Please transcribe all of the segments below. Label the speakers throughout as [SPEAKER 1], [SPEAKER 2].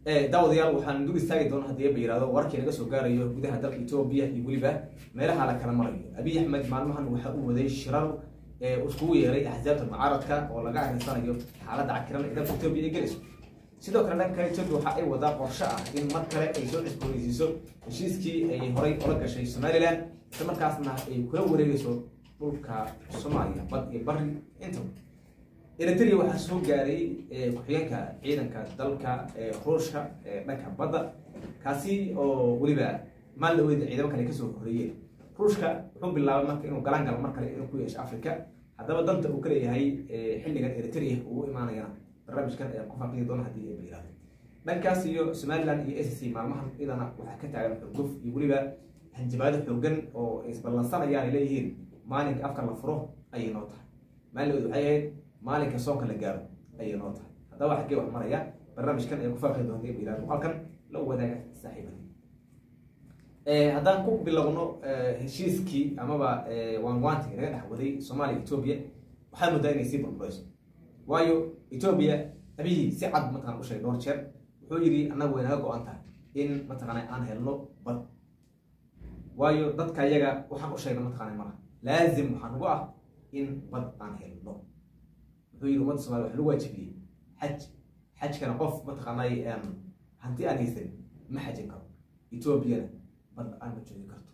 [SPEAKER 1] daawadayaal waxaan dul istaagi doona haddii ba yihahdo warkii naga soo gaarayo gudaha dalka etoobiya iyo weliba meelaha la kala marayo abiy axmed maalmahan waxa uu waday shirar iskugu yeeray axsaabta mucaaradka oo laga arinsanayo xaaladda cakiran ee dalka etoobiya ay gelayso sidoo kale dhanka etoobiya waxa ay wadaa qorshe ah in mar kale ay soo cusboonaysiiso heshiiskii ay horay ola gashay somalilan isla markaasna ay kula wareegayso dhulka soomaaliya bad iyo bari intaba eritrea waxaa soo gaaray ku-xigeenka ciidanka dalka ruushka dhanka badda kaasi oo weliba maalin dhaweyd ciidamo kale kasoo horeeyeen ruushka wuxuu bilaabay marka inuu galaan galo mar kale inuu ku yeesho africa haddaba danta uu ka leeyahay xilligan eritrea uu imaanayana barnaamijkan ee ku faaqidi doona haddii ay bayiraahdo dhankaas iyo somaliland iyo s c maalmahan idana waxaa ka taagan xurguf iyo weliba hanjabaado xoogan oo isballansanayaan ay leeyihiin maalinka afka la furo ayay noo tahay maalin dhaweyd waxay ahayd maalinka soonka la gaaro ayay noo tahay haddaba xaggee wax maraya barnaamijkan ee ku faaqi doonta bayiraahdo muuqaalkan la wadaaga saaxiibadii haddaan ku bilowno heshiiskii amaba waanwaantii laga dhex waday soomaaliya etoobiya waxaa moodaa inay sii burburayso waayo etoobiya abihii si cad mataqana u sheegay dhowr jeer wuxuu yidhi annagu way naga go-an tahay in mataqana aan helno bad waayo dadka iyaga waxaan u sheegna mataqana malaha laazim waxaa nagu ah in bad aan helno wuxuu yidhi ummadda somaliya wax lagu waajibiyey xaj xajkana qof mataqaanay hanti aan haysan ma xajin karo etoobiyana bad aan ma joogi karto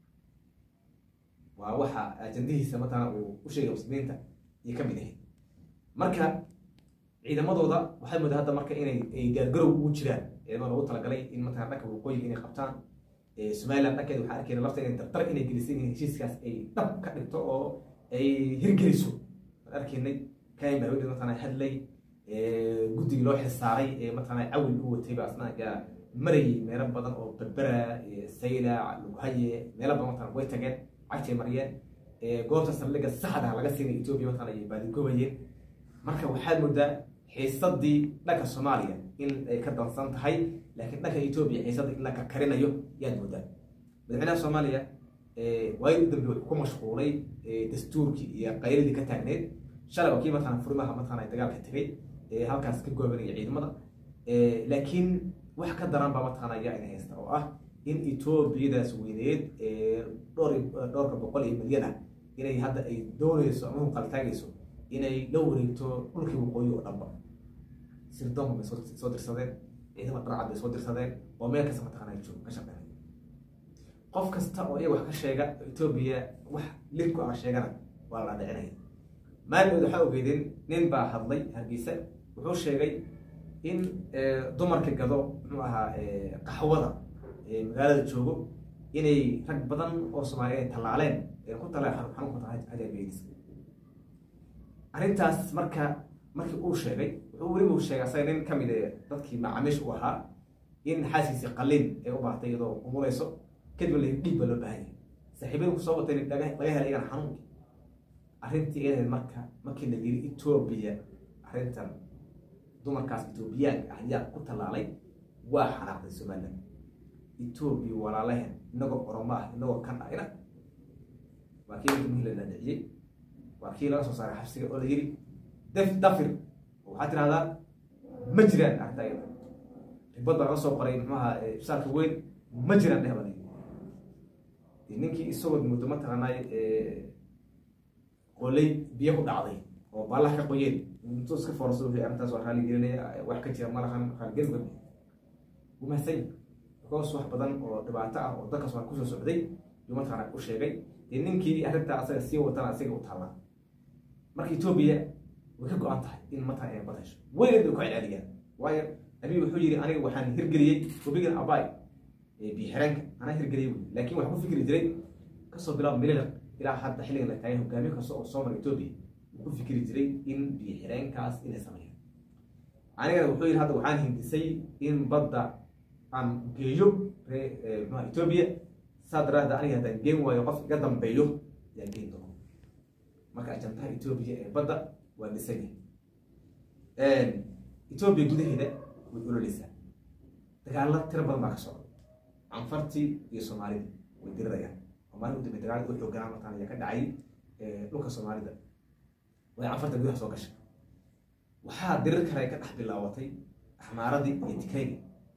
[SPEAKER 1] waa waxa ajandihiisa mataqana uu u sheegay muslimiinta iyo ka mid ahayd marka ciidamadooda waxay moodaa hadda marka inay ay gaargarow ugu jiraan ciidamada loogu talagalay in mataqana dhanka waqooyiga inay qabtaan somaliland dhankeeda waxaa arkeyna lafta inay dardar inay gelisay in heshiiskaas ay dhab ka dhigto oo ay hirgeliso waan arkaynay kain baa hawdhi mataqana hadlay guddigii loo xilsaaray ee mataqana cawil u watay baa asna marayay meelo badan oo berbera saylac lughaye meelo badan mataqana way tageen cagtay mariyeen goobta saldhigga saxda laga siinay etoobiya mataqana ay baadigoobayeen marka waxaad moodaa xiisadii dhanka soomaaliya in ay ka dansan tahay laakiin dhanka etoobiya xiisadda in la karkarinayo yaad moodaa madaxweynaha soomaaliya waayid u dambe wuxuu ku mashquulay dastuurkii iyo qayladii ka taagneed shalay waa kii mataqana furimaha mataqana dagaalka tegay halkaas ka goobanaya ciidamada laakiin wax ka daran baa mataqana ayaa ina haysta oo ah in etoobiyadaas weyneed dhowr dhowrka boqol iyo milyan ah inay hadda ay doonayso ama huqaltaagayso inay la wareegto dhulkii waqooyi oo dhanba sirdoonka bay soo dirsadeen ciidama qarcad bay soo dirsadeen oo meel kasta mataqana ay joogo ka shaqeynay qof kasta oo iyaga wax ka sheega etoobiya wax lid ku ah sheegana waa la dhicinaya maalimood waxaa ogeydeen nin baa hadlay hargeysa wuxuu sheegay in dumarka gado muxuu ahaa qaxwada magaalada joogo inay rag badan oo soomaaliya ay tallaaleen ku talleen xanuunka hajaabeedis arrintaas marka markii uu sheegay wuxuu weliba u sheegay asaga nin ka mid ee dadkii macaamiish u ahaa in xaasiisi qalin ay u baahtay iyadoo umulayso kadib la dhiig baa loo baahan yahay saaxiibada ku soo watay laga helay iyagana xanuunkii arrintii iyadeed marka markii la yiri etoobiya arrintan dumarkaas etoobiyaanka ah ayaa ku tallaalay waa xanaaqday somaliland etoobiya walaalaheen inagoo oromo ah inagoo kan ah ina waa kii mihii la dhaadhiciyey waa kii laga soo saaray xabsiga oo la yiri def dafir waxaa tirahdaa ma jiraan arrinta iyada ribad baa laga soo qoray muxuaha ibsaalka weyn ma jiraan dheh baa la yiri ninkii isagoo muddo mataqaanay qolay biyo ku dhacday oo baalaha ka qoyeen intuu iska foorso wixii arrintaas waa raali gelinaya wax ka jira malahan raalgelin ba wuu mahadsan because wax badan oo dhibaato ah oo dalkaas waa kusoo socday yuu mataqaana u sheegay dee ninkii arrintaa asaga sii watana asiga u taallaa marka etoobiya way ka go-an tahay in mataqana inay bad hesho weligeed bay ku celceliyaan waayo abiy wuxuu yidhi aniga waxaan hirgeliyey webigan abay biixireenka anaa hirgeliyey buyi laakiin waxaa ku fikri jiray kasoo bilaab mililiq ilaa hadda xilligan la taagay hogaamiye kasta oo soo mara etoobiya ku fikri jiray in biyo xireenkaas inay sameeyaan anigana wuxuu yidhi hadda waxaan hindisay in badda aan geeyo mxua etoobiya saa daraadda aniga haddaan geen waayo qof iga dambeeyo ayaan geen doono marka ajantaha etoobiya ee badda waa dhisan yahay etoobiya gudaheeda way ololeysaa dagaalo tiro badan baa ka socda canfartii iyo soomaalida way dirirayaan oo maalin u dambe dagaalada u xooganaa mataan ayaa ka dhacay dhulka soomaalida way canfarta gudaha soo gashay waxaa dirir kale ka dhex bilaabatay axmaaradii iyo tikrayga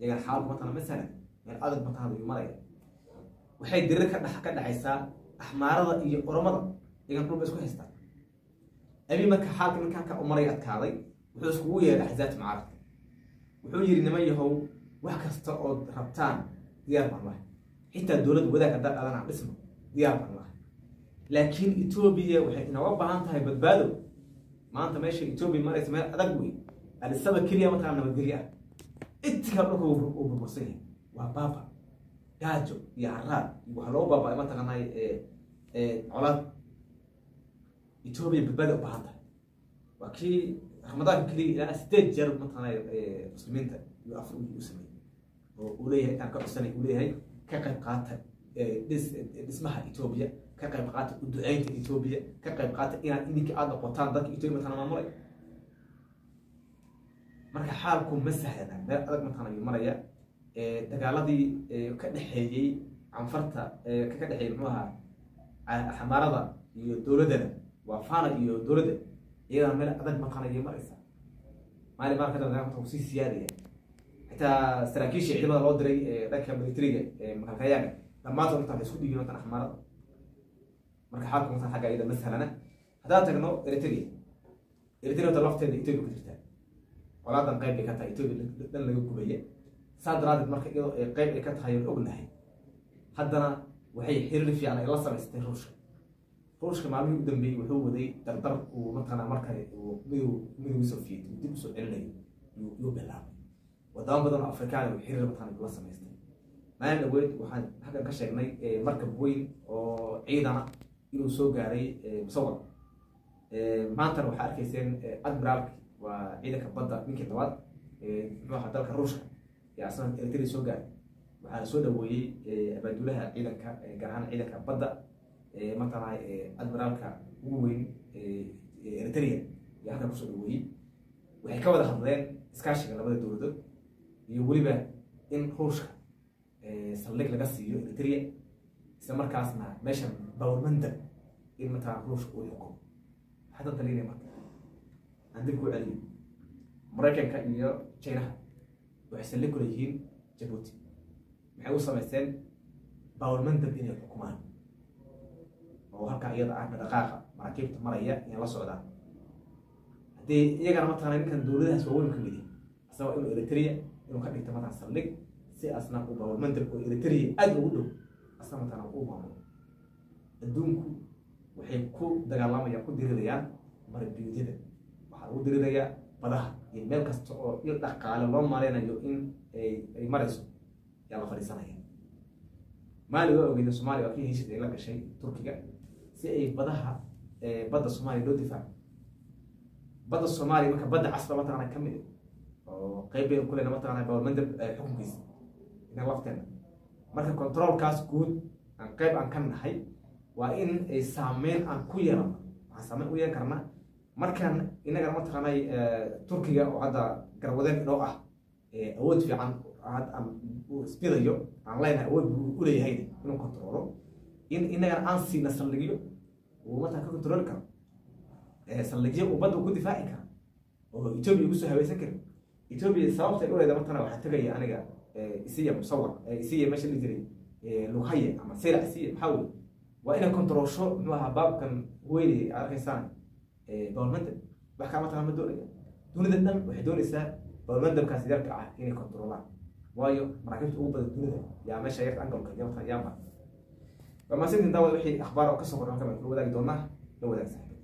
[SPEAKER 1] iyagana xaalku mataqana masalan meel adag mataqana ayuu maraya waxay dirir ka dhex ka dhexaysaa axmaarada iyo oromada iyagana dhulba isku haystaan abi marka xaalka ninkaa ka umaray adkaaday wuxuu iskugu yeeray axzaabta mucaaradka wuxuu yidhi niman yahow wax kasta ood rabtaan diyaar baan lahay xitaa dowlad wadaag haddaa dhalan aan dhisno diyaar baan lahay laakiin etoobiya waxay inooga baahan tahay badbaado maanta meesha etoobiya maraysa meel adag wey alisaba keliya mataqana nabadgelyo ah intika dhulka uu burbursan yahay waa baaba gaajo iyo caraad iyo waxa loo baaba mataqanay colaad etoobiya badbaado u baahan tahay waa kii ramadaanka keliya ilaa sideed jeer mataqanay muslimiinta iyo afar u sameeyey oo uu leeyahay intaan ka codsanay uu leeyahay ka qayb qaata dhis dhismaha etoobiya ka qayb qaata u duceynta etoobiya ka qayb qaata inaad idinka aada noqotaan dadka etoobiya mataqana maamulay marka xaalku ma sahlana meel adag mataqana ayuu maraya dagaaladii ka dhexeeyey canfarta ka dhexeeyey muxuu ahaa xamaarada iyo dowladdana waa fana iyo dowladda iyadana meel adag mataqana ayay maraysa maalin maalin kadamba dagaalka uu sii siyaadaya xitaa saraakiisha ciidamada loo diray dhanka militariga makalkayaaga dhammaantood intaa waxay isku dhigin matan axmaarada marka xaalku matan xagga iyada ma sahlana haddaan tagno eritrea eritrea wata lafteeda etoobiya ku jirtaa colaadan qayb ay ka tahay etoobiya dhan laga gubaya saa daraadeed marka iyadoo ay qayb ay ka tahay aan ognahay haddana waxay xiriir fiican ay la samaystay ruushka ruushka maalmihii u dambeeyey wuxuu waday dardar uu mataqana markale uu midow midowgii soviet uu dib usoo celinayo yuu bilaabay wadamo badan oo afrikaan uu xiriir mataqana la samaystay maalin dhaweyd waxaan xaggan ka sheegnay markab weyn oo ciidana inuu soo gaaray musawar maantana waxaa arkayseen admiraalki waa ciidanka badda ninkii labaad muxuu ahaa dalka ruushka ee asna eritrea soo gaaray waxaana soo dhaweeyey abaadulaha ciidanka gaar ahaan ciidanka badda mataqana admiraalka ugu weyn eritrea iyo halkan kusoo dhaweeyey waxay ka wada hadleen iskaashiga labada dowladood iyo weliba in ruushka saldhig laga siiyo eritrea isla markaasna meeshan bawlmandab in mataqana ruushka uu xukumo maxaa dan talinaya marka aan dib kuu celiyo maraykanka iyo chinaha waxay saldhig kula yihiin jabuuti maxay u samaysteen bawlmandab inay xukumaan oo halkaa iyada ah dhaqaaqa maraakiibta maraya inay la socdaan haddii iyagana mataqana ninkan dowladahaas waaweyn ka mid yahay asagoo inuu eritrea inuu ka dhigta mataqana saldhig si asna uu bawlmandab oo eritrea aada ugu dhow asna mataqana uu maamulo adduunku waxay ku dagaalamayaan ku dirirayaan marabiyuudyada waxaa lagu dirirayaa badaha iyo meel kasta oo il dhaqaale loo maleynayo in ay marayso yaa la fadhiisanaya maali waa ogeyda soomaaliya waa kii heshid ay la gashay turkiga si ay badaha badda soomaaliya loo difaaco badda soomaaliya marka badda casba mataqana ka mid oo qeyb baynu ku leyna mataqana bawlmandab xukunkiisa ina lafteena marka controlkaas guud aan qeyb aan ka nahay waa in ay saameyn aan ku yeelano waxaan saameyn u yeelan karnaa markaan inagana mataqaanay turkiga oo hadda garwadeen inoo ah awood fiican uu isbidayo aan leenahay awood buu u leeyahay inuu controlo in inagana aan siina saldhigyo uu mataa ka controli karo saldhigyo uu badda ku difaaci kara oo etoobiya ugu soo haweysan karin etoobiya sababta ay uleeda matana waxaa tegaya aniga isiya musawar isiya meesha la jiray lughaye ama seyla isiya maxaa weye waa inay controlsho muxuu ahaa baabkan weyne arkaysaan bawlmandab wax kaa mataqana ma doonaya dunida dhan waxay doonaysaa bawlmandabkaas yarka ah inay controlaan waayo maraakiibta ugu badan dunida yaa meesha yarka angolka yaamar waa maasintin daawad wixii akhbaar oo kasoo qornaan kama kula wadaagi doonaa la wadaag saaxiib